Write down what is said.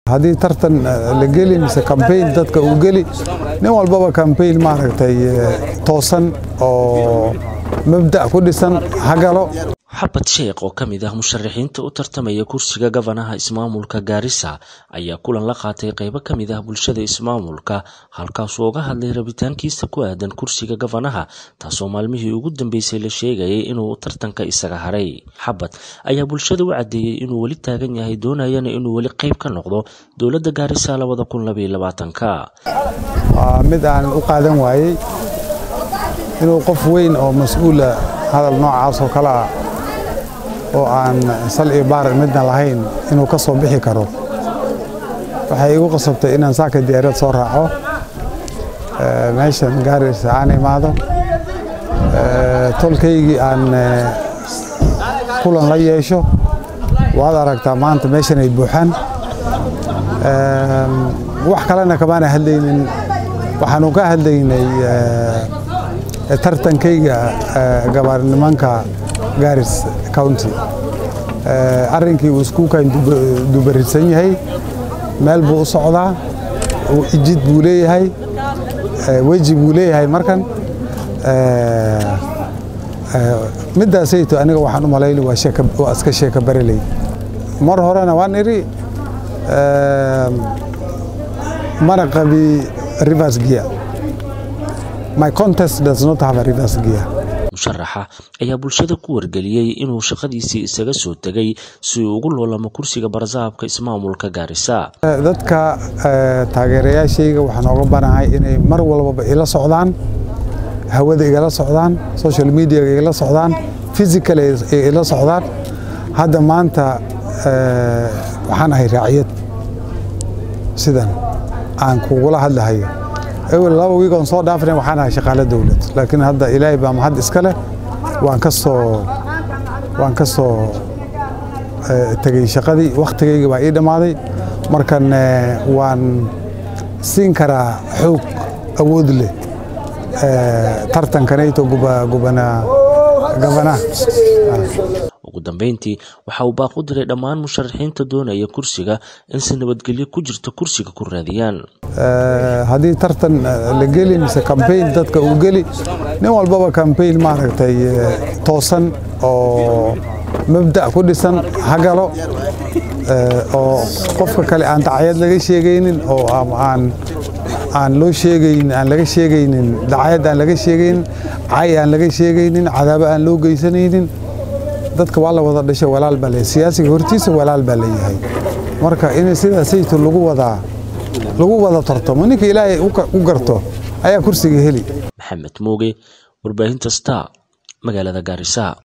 haddii tartan la geli mise kambayn dadka uu geli nin walbaba kambayn maaragtay toosan oo mabda' ku dhisan ha galo xabad sheekh oo ka mid ah musharaxiinta u tartamaya kursiga gabanaha ismaamulka gaarisa ayaa kulan la qaatay qaybo ka mid ah bulshada ismaamulka halkaasuu uga hadlay rabitaankiisa ku aadan kursiga gabanaha taasoo maalmihii ugu dambeysay la sheegayay inuu tartanka isaga haray xabad ayaa bulshada u caddeeyey inuu weli taagan yahay doonayana inuu weli qayb ka noqdo dowladda gaarisa labada kun labaiyo labaatanka mid aan u qaadan waayey inuu qof weyn oo mas-uula hadal noocaas oo kale ah oo aan sal iyo baar midna lahayn inuu ka soo bixi karo waxay igu qasabtay inaan saaka diyaarad soo raaco meeshan gaarisa aan imaado tolkaygii aan kulan la yeesho waad aragtaa maanta meeshan ay buuxaan wax kalena kamaana hadlaynin waxaanu ka hadlaynay tartankayga gabaarnimanka garis county arrinkii uu iskuukan dubaridsan yahay meel buu u socdaa ijid buu leeyahay weji buu leeyahay markan middaasayto aniga waxaan u malayni waa iska sheeka bareley mar horena waan idhi mana qabi rivers gear my contest does not have a rivers gear musharaxa ayaa bulshada ku wargeliyey inuu shaqadiisii isaga soo tegay si uu ugu loolamo kursiga barsaabka ismaamulka gaarisa dadka taageerayaashayga waxaan ooga banahay inay mar walbaba ila socdaan hawada igala socdaan social mediaga igala socdaan physical ila socdaan hadda maanta waxaan ahay raaciyad sidan aan kugula hadlahayo ewel laba wiig oon soo dhaafna waxaan ahay shaqaale dowlad laakiin hadda ilaahay baa mahad iska leh waan ka soo waan ka soo tegey shaqadii wakhtigayga baa ii dhammaaday markan waan siin karaa xoog awood leh tartankanayto gabanaha ugu dambeyntii waxa uu baaq u diray dhammaan musharaxiinta doonaya kursiga in si nabadgelyo ku jirto kursiga ku raadiyaan haddii tartan la geli mise kambayn dadka uu geli nin walbaba kambayn maaragtay toosan oo mabda' ku dhisan ha galo oo qofka kale aan dacayad laga sheegaynin oo aan aan loo sheegaynin aan laga sheegaynin dacayad aan laga sheegaynin cay aan laga sheegaynin cadaabo aan loo geysanaynin dadka waa la wada dhashay walaal baa leeyahay siyaasiga hortiisa walaal baa leeyahay marka in sidaasayto lagu wadaa lagu wada tartamo ninka ilaahay u garto ayaa kursiga heli maxamed muuge warbaahinta star magaalada gaarisa